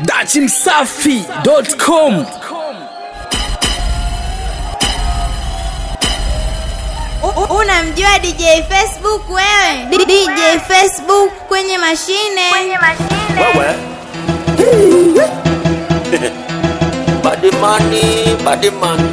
dachimsafi.com U- Unamjua DJ Facebook wewe? D- DJ Facebook kwenye mashine. Kwenye mashine. wewe badimani badimani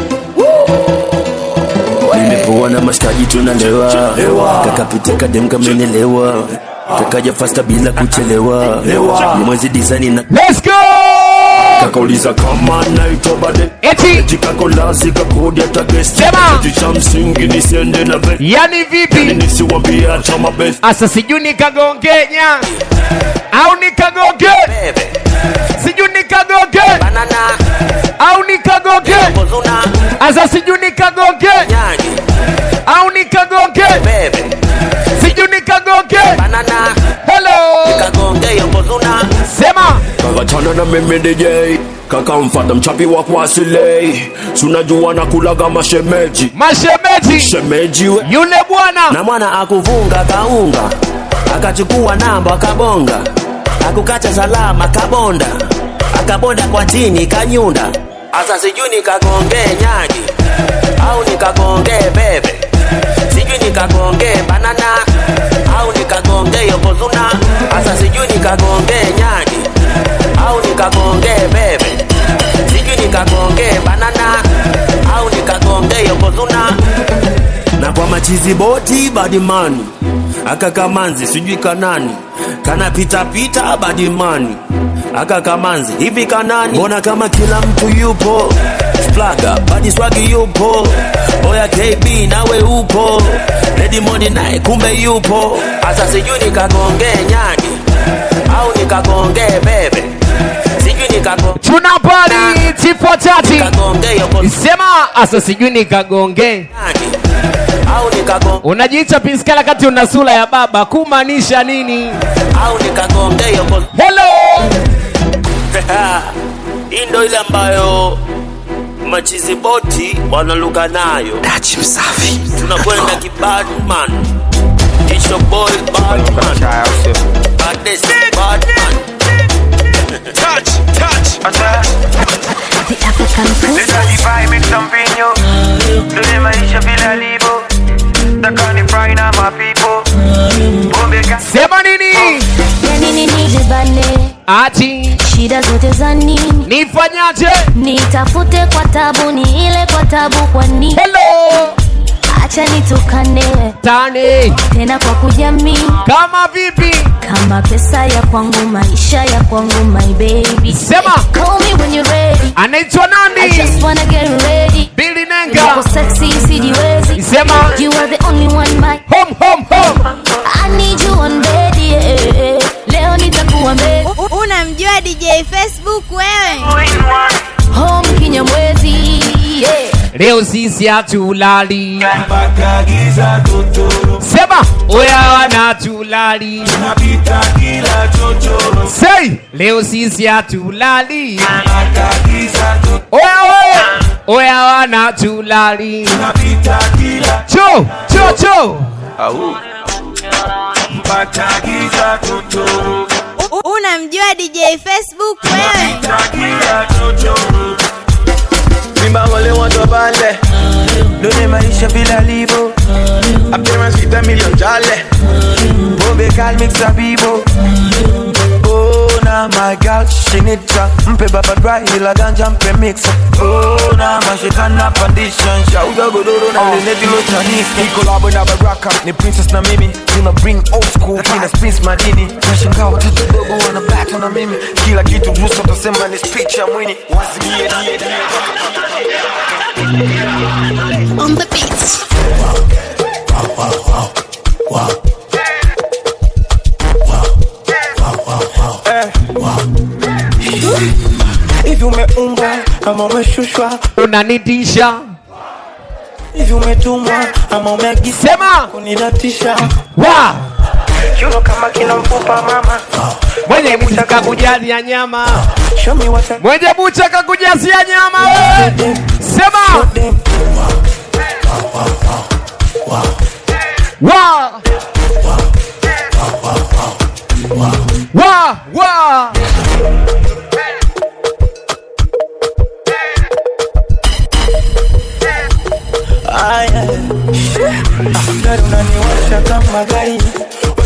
nimepoa na mashikaji tunalewa kakapita kadem kamenelewa kakaja fasta bila kuchelewa ni mwezi design na Let's go! kakauliza kama naitwa bade Eti jikakolazi kakodi hata guest Sema! kitu cha msingi nisiende na ve yani vipi? nisiwambie hata mabest Asa sijui nikagongenya au nikagoge, bebe sijui nikagoge banana au nikagoge. kozuna Asa sijui nikagoge nyagi au nikagoge, bebe sijui nikagoge. banana Hello, kagonge yokozuna sema kakachana na mimi DJ kakamfata mchapi wa kuasilei sunajua na kulaga mashemeji mashemeji, shemeji we yule bwana na mwana akuvunga kaunga akachukua namba akabonga akukacha salama kabonda akabonda kwa chini kanyunda asa sijui nikagonge nyagi au nikagonge bebe sijui nikagonge banana au nikagonge yokozuna asa sijui nikagonge nyagi au nikagonge bebe sijui nikagonge banana au nikagonge yokozuna na kwa machizi boti badimani akakamanzi sijui kanani kanapitapita badimani akakamanzi hivi kanani mbona kama kila mtu yupo flaga badiswagi yupo oya kb nawe upo redimoni naye kumbe yupo Asa sijui nikagonge nyagi au nikagonge bebe, sijui nikagonge tuna pali tipo tati, nikagonge yoko sema asa sijui nikagonge. nyagi au nikagonge Unajiita piskala kati una sura ya baba, kumaanisha nini? au nikagonge yoko. Hello, Hii ndo ile ambayo machizi boti wanaluka nayo. dachimsafi Tunakwenda kibadman, it's your boy Badman, baddest Badman. The African princess. Vibe make some vinyo Dunia maisha bila alivo Takani fry na mapipo Pombe ka sema nini? Yani nini jibane Ati shida zote za nini nifanyaje? nitafute kwa tabu ni ile kwa tabu kwa nini Hello, acha nitukane tani tena kwa kujamii kama vipi? kama pesa ya kwangu maisha ya kwangu my baby Sema. call me when you're ready Anaitwa I nani? just wanna get ready Billy Uko Nenga. sexy sijiwezi Sema you are the only one my home home home. I need you on bed yeah. leo nitakuwa mbele U- Unamjua DJ Facebook wewe? home kinyamwezi yeah. Leo sisi hatulali. Sema oya wana tulali. Say leo sisi hatulali. Oya oya oya wana tulali. Cho cho cho. U- Unamjua DJ Facebook wewe? Simba wale watu wabale Dunia maisha bila alivo Appearance with a million jale Pombe kali mix a bibo Oh na my girl she need ya Mpe baba dry ila ganja mpe mix Oh na mashikana pandisha Shauga godoro na lile dilo chanisi Ni collabo na baraka Ni princess na mimi Tuna bring old school Kina spins madini Nashangaa watoto dogo wana battle na mimi Kila kitu ruhusa utasema ni speech ya mwini Wazigie die die on the beat hivi umeumbwa ama umeshushwa Unanitisha. hivi umetumwa ama umeagisa Sema kunidatisha wa kiuno kama kina mfupa mama mwenye bucha kakujazia nyama. show me what I Mwenye bucha kakujazia nyama wewe. Sema them wa wa wa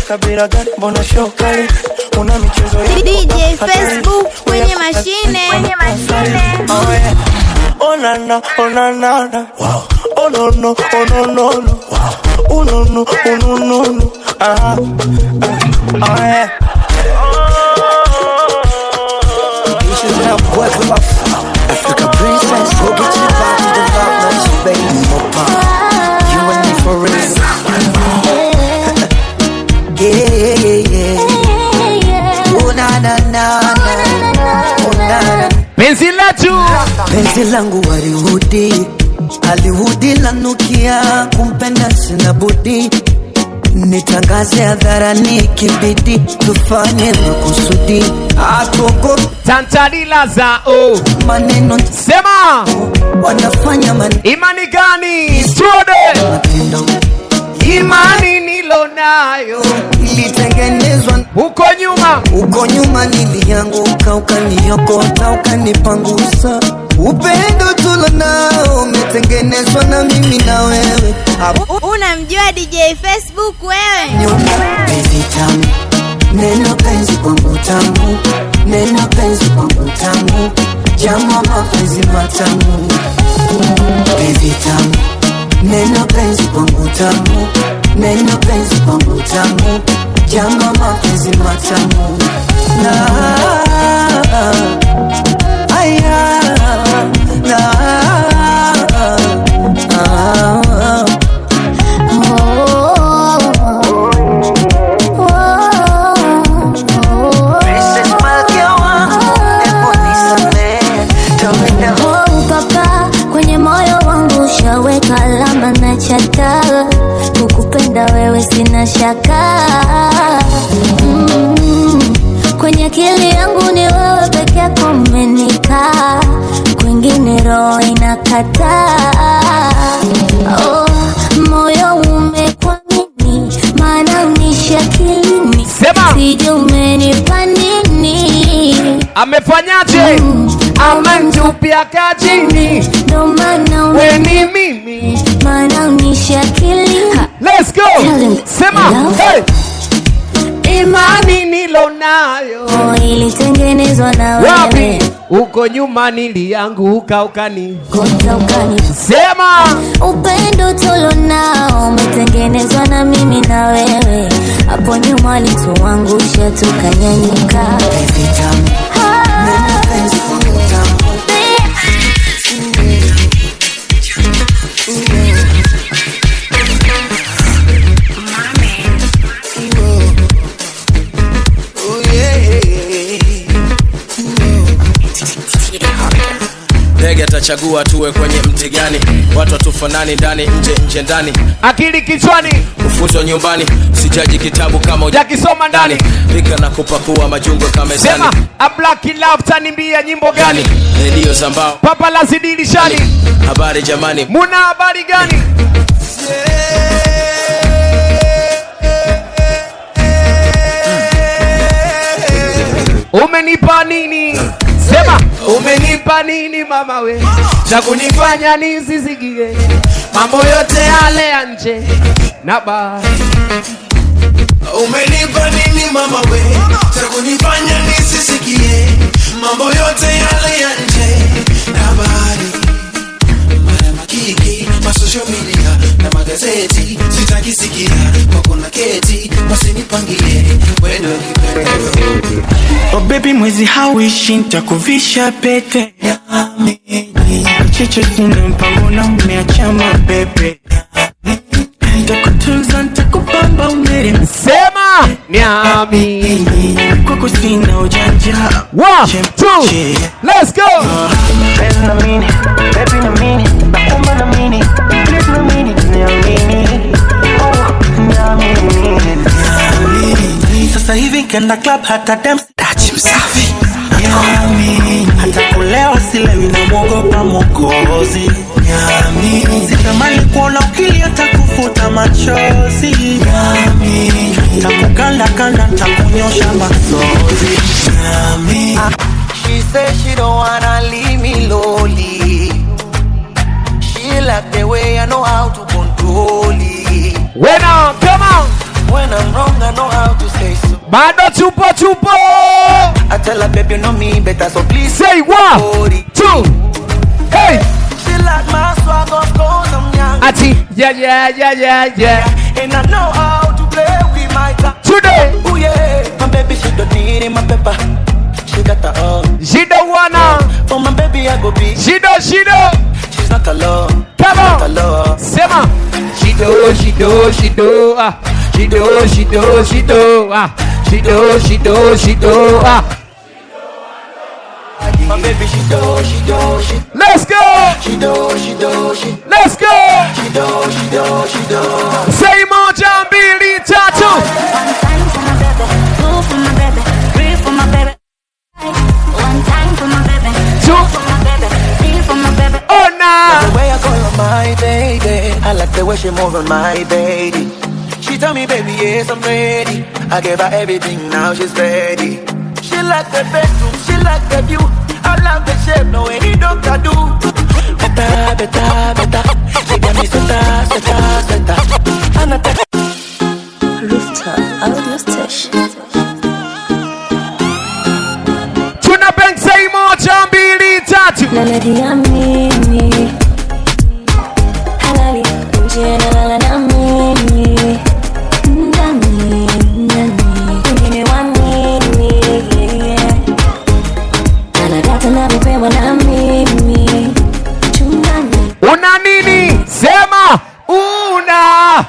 kabila gani mbona show kali una michezo ya DJ hatari. Facebook kwenye mashine. Kwenye mashine. Oh yeah. Oh na na, oh na na na. Oh no no, oh no no no. Oh no no, oh no no no. Ah, ah, oh yeah. Africa princess, we'll get you back to the vibe, now baby, more pop. You and me for real. yeah, yeah, yeah. Oh na na na na, oh na na. penzi letu Penzi langu walihudi, alihudi lanukia, kumpenda sina budi nitangaze hadharani, kibidi tufanye makusudi, atuogope tantalila za o maneno sema wanafanya maneno imani gani tuone matendo imani nilo nayo ilitengenezwa huko nyuma uko nyuma, nilianguka ukaniokota ukanipangusa. Upendo tulo nao umetengenezwa na mimi na wewe hapo U- Unamjua DJ Facebook wewe? nyuma. Penzi tamu, neno penzi kwangu tamu, neno penzi kwangu tamu, jamu mapenzi matamu. Penzi tamu, neno penzi kwangu tamu, neno penzi kwangu tamu, jamu mapenzi matamu. Na aya na ah, Princess Malkia wangu, hebu nisamehe, tawenda Oh, papa kwenye moyo wangu ushaweka alama na chata kukupenda wewe sina shaka mm, kwenye akili yangu ni wewe peke yako umenikaa kwingine roho inakataa oh, moyo umekwamini maana unishakilini Sema. sije umenipa nini amefanyaje amemtupia kajini ndo maana ume- weni mimi maana unishakili let's go Tell him. sema Love. hey. imani nilo nayo Oh, ilitengenezwa na wapi wewe huko nyuma nilianguka ukani kota ukani sema upendo tulo nao umetengenezwa na mimi na wewe hapo nyuma alituangusha tukanyanyuka penzi tamu, neno penzi kwangu tamu. ndege atachagua tuwe kwenye mti gani watu watufanani ndani nje nje ndani akili kichwani ufunzwa nyumbani sijaji kitabu kama jakisoma ndani pika na kupakua majungo kamezani sema a black love tanimbia nyimbo gani redio za mbao papa la zidilishani habari jamani muna habari gani umenipa nini sema umenipa nini mama we cha kunifanya nisisikie mambo yote yale ya nje na ba Umenipa nini mama we cha kunifanya nisisikie mambo yote yale ya nje na habari mara makiki ma social media na magazeti sitaki sikia kwa kuna keti wasinipangie wendo kipendeo Oh baby mwezi hauishi nitakuvisha pete Chicho sina mpango na umeacha mabebe Nitakutunza nitakupamba umere sema niami kwako sina ujanja one two let's go Penzi na mini, baby na mini, naomba na mini, please na mini, niamini. Oh, niamini, niamini. Sasa hivi kenda club hata dance Dachi Msafi. Niamini. hata kulewa silewi na mwogopa mwokozi Niamini. sitamani kuona ukilia takufuta machozi Niamini. takukanda kanda takunyosha masozi Niamini. She said she don't wanna leave me lonely. She like the way I know how to control it. When on, come on. When I'm wrong, I know how to say so. bado tupo tupo I tell her, baby, you know me better, so please say one Ori. two hey She like my swag, of course I'm young. ati yeah yeah yeah yeah yeah And I know how to play with my time. today Ooh yeah, my baby she don't need in my pepper. She got the own. she don't wanna For my baby I go be. she don't she don't She's not alone. come Not on alone. sema she do she do she do ah she do she do she do ah she do she do she do ah My baby she do, she do, she let's go she do, she do, she let's go she do, she do, she do. say moja mbili tatu One time for my baby, two for my baby, three for my baby. One time for my baby, two for my baby, three for my baby. ona The way I call her my baby, I like the way she move on my baby. She tell me, baby, yes, I'm ready. I gave her everything, now she's ready. She like the bedroom, she like the view. I love the shape, no any doctor do. Better, better, better. She got me sweater, sweater, sweater. And I tell Rooftop audio station. tuna bang say moja mbili tatu Nanajiamini halali nje nalala na mimi ndani ndani wengine wa nini yeah. anadata navyopewa na mimi chumbani una nini sema una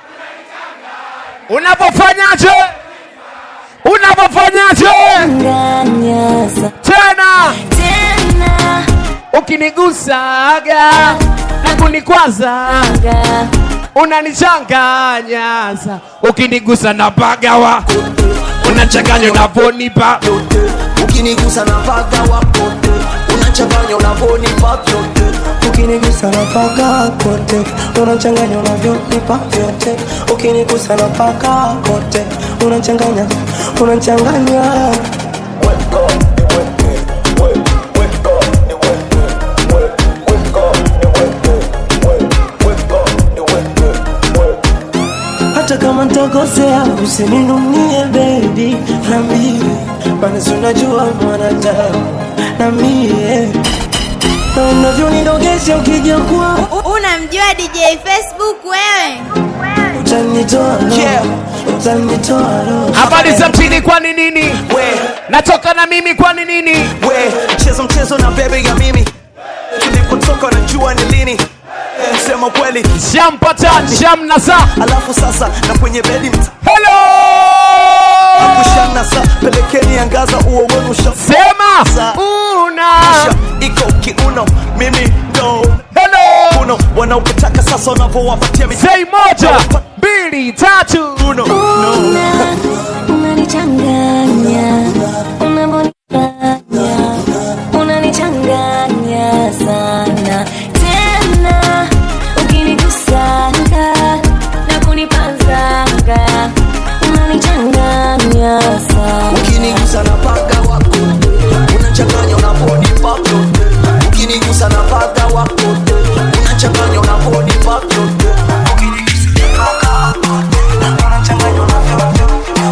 unapofanyaje unapofanyaje nganyasa tena tena ukinigusaga na kunikwazaga unanichanganyaza ukinigusa na pagawa unachanganya unavonipa ukinigusa na paga wakote unachanganya unavonipa vyote ukinigusa na paga kote unachanganya unavyonipa vyote ukinigusa na paga kote unachanganya unachanganya hata kama ntakosea usininunie bebi nambie basi unajua mwanadamu na mie na unavyonidogesha ukija kwa U- Unamjua DJ Facebook wewe? utanitoa roho, utanitoa roho. habari za mtini kwani nini we, natoka na mimi kwani nini we, mchezo mchezo na bebe ya mimi. Tulipotoka najua ni lini. Sema kweli, shampata shamnasa alafu sasa na kwenye bedi mta helo kushana sa pelekeni angaza uo wenu sha sema una iko kiuno mimi ndo helo uno wanaokutaka sasa wanavyowapatia mi- sei moja mbili tatu uno una unanichanganya unavyonifanya unanichanganya sana tena ukinigusanga na kunipazanga unanichanganya sana ukinigusa na paga wako unachanganya unavonipa vyote ukinigusa na paga wako unachanganya unavonipa vyote ukinigusa na paga wako unachanganya unavyo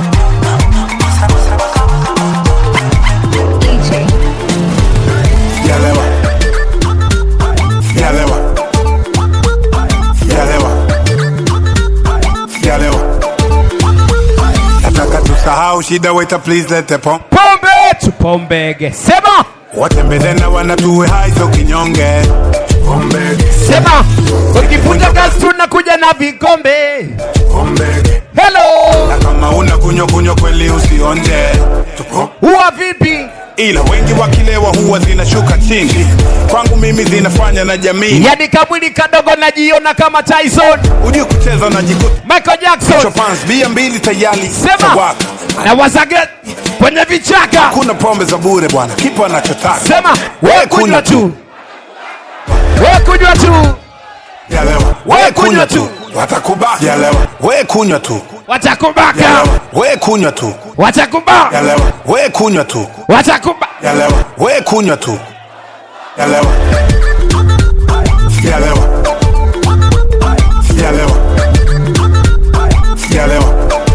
Yalewa. Yalewa. Yalewa. Yalewa. Nataka tusahau shida waiter please lete pom pombe tupombege sema watembelena wanatuwe haizo kinyonge Pombege. sema ukifunja kazi tunakuja na vikombe Pombege. helo na kama una kunywa kunywa kweli usionje Tupo. huwa vipi ila wengi wakilewa huwa zinashuka chini kwangu mimi zinafanya na jamii yani kamwili kadogo najiona kama tyson ujui kucheza na jikuta michael jackson Chopins bia mbili tayari sema tawaka na wazage kwenye vichaka kuna pombe za bure bwana kipo anachotaka sema we kunywa tu we kunywa tu Yalewa. We kunywa tu. watakubaka Yalewa. we kunywa tu watakubaka Yalewa. we kunywa tu watakuba Yalewa. we kunywa tu watakuba Yalewa. we kunywa tu Yalewa. Yalewa. Yalewa. Yalewa.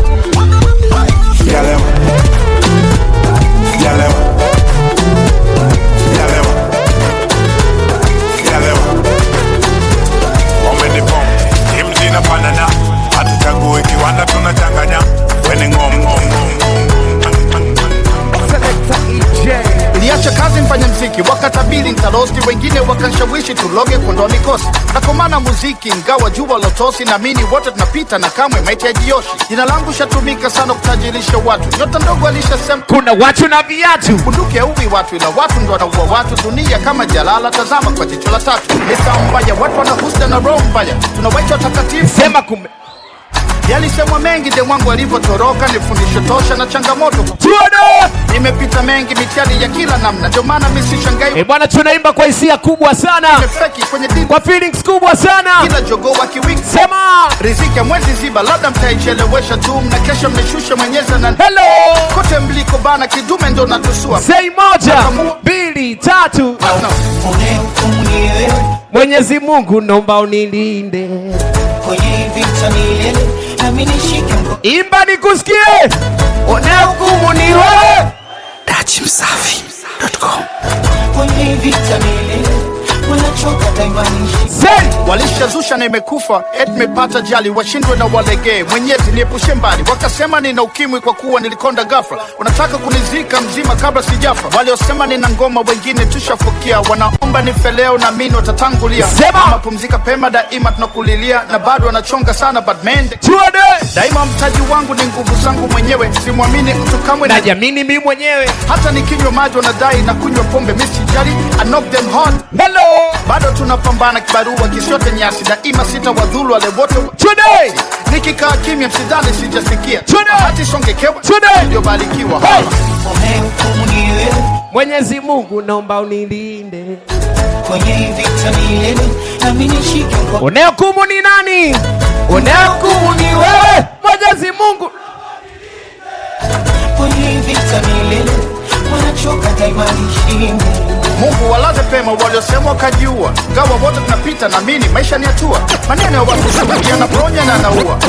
nikacha kazi mfanya mziki wakatabili ntarosti wengine wakanshawishi tuloge kuondoa mikosi nakomana muziki ingawa jua lotosi naamini wote tunapita na kamwe maiti ya jioshi jina langu shatumika sana kutajirisha watu nyota ndogo alishasema kuna watu na viatu bunduki auwi watu ila watu ndo wanaua watu dunia kama jalala tazama kwa jicho la tatu lisa mbaya watu wanahusda na roho mbaya tunawaita watakatifu sema kume yalisemwa mengi de mwangu alivyotoroka ni fundisho tosha na changamoto tuone nimepita mengi mitihani ya kila namna ndio maana mi sishangai Eh bwana, tunaimba kwa hisia kubwa sana, nimefeki kwenye dini kwa feelings kubwa sana. kila jogoo wa kiwiki Sema riziki ya mwezi ziba labda mtaichelewesha tu mna kesho mnishushe mwenyeza na hello, kote mliko bana kidume ndo natusua sei moja mbili tatu. No. Unehukumu ni wewe Mwenyezi Mungu naomba unilinde, kwenye vita milele, nami nishike mkono imba nikusikie. Unahukumu ni wewe, Dachimsafi.com kwenye vita milele, wanachoka daima nishike sei walishazusha na imekufa et mepata jali washindwe na walegee mwenyezi niepushe mbali wakasema nina ukimwi kwa kuwa nilikonda gafra wanataka kunizika mzima kabla sijafa waliosema nina ngoma wengine tushafukia wanaomba nife leo na mini watatangulia Sema. mapumzika pema daima tunakulilia na bado wanachonga sana but mende tuone. daima mtaji wangu ni nguvu zangu mwenyewe simwamini mtu kamwe na Najiamini mimi mwenyewe. hata nikinywa maji wanadai na kunywa pombe misijali I knock them hard Hello, bado tunapambana kibarua kisiote nyasi daima sita wadhulu wale wote today nikikaa kimya msidhani sijasikia Tuna- hati songekewa Tuna- iliyobarikiwa Hey! Unehukumu ni wewe Mwenyezi Mungu naomba unilinde. kwenye vita milele, nami nishike mkono Unahukumu ni nani? Unahukumu ni wewe, Mwenyezi Mungu. kwenye vita milele, wanachoka daima nishike mungu walaze pema waliosema wakajiua gawa wote tunapita na mini maisha ni hatua maneno ya watu sumu yanaponya na anaua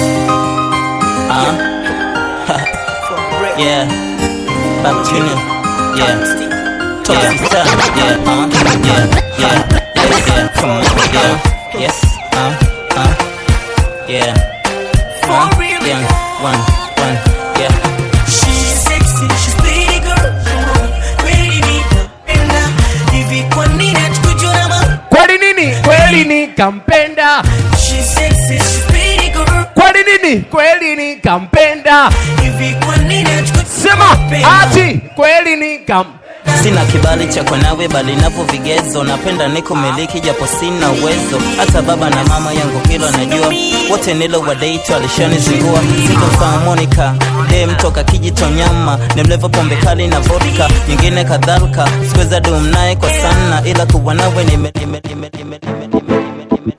Yeah. Back to you. Yeah. Yeah. Sister. Yeah. Uh. Yeah. Yeah. Yes. Yeah. Come on. Yeah. Yes. Uh. Uh. Yeah. Uh. Yeah. One. One. Yeah. She's sexy, she's pretty girl. Kweli nikampenda. Hivi kwa nini hatukujua ma- Kweli nini? Kweli nikampenda. She's sexy, she's pretty girl. Kweli nini? Kweli nikampenda. Hivi kwa nini hatukujua Sema mapema? ati kweli nikam Sina kibali cha kwa nawe bali napo vigezo, napenda niko miliki japo sina uwezo. Hata baba na mama yangu hilo najua, wote nilo wadate walishanizingua. Siko sawa Monica, dem toka Kijitonyama, nimlevo pombe kali na vodka, nyingine kadhalika. Sikuweza dum naye kwa sana, ila kuwa nawe nime nime nime nime nime nime nime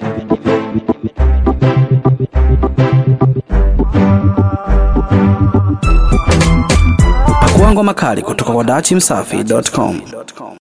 Pakua ngoma kali kutoka kwa dachimsafi.com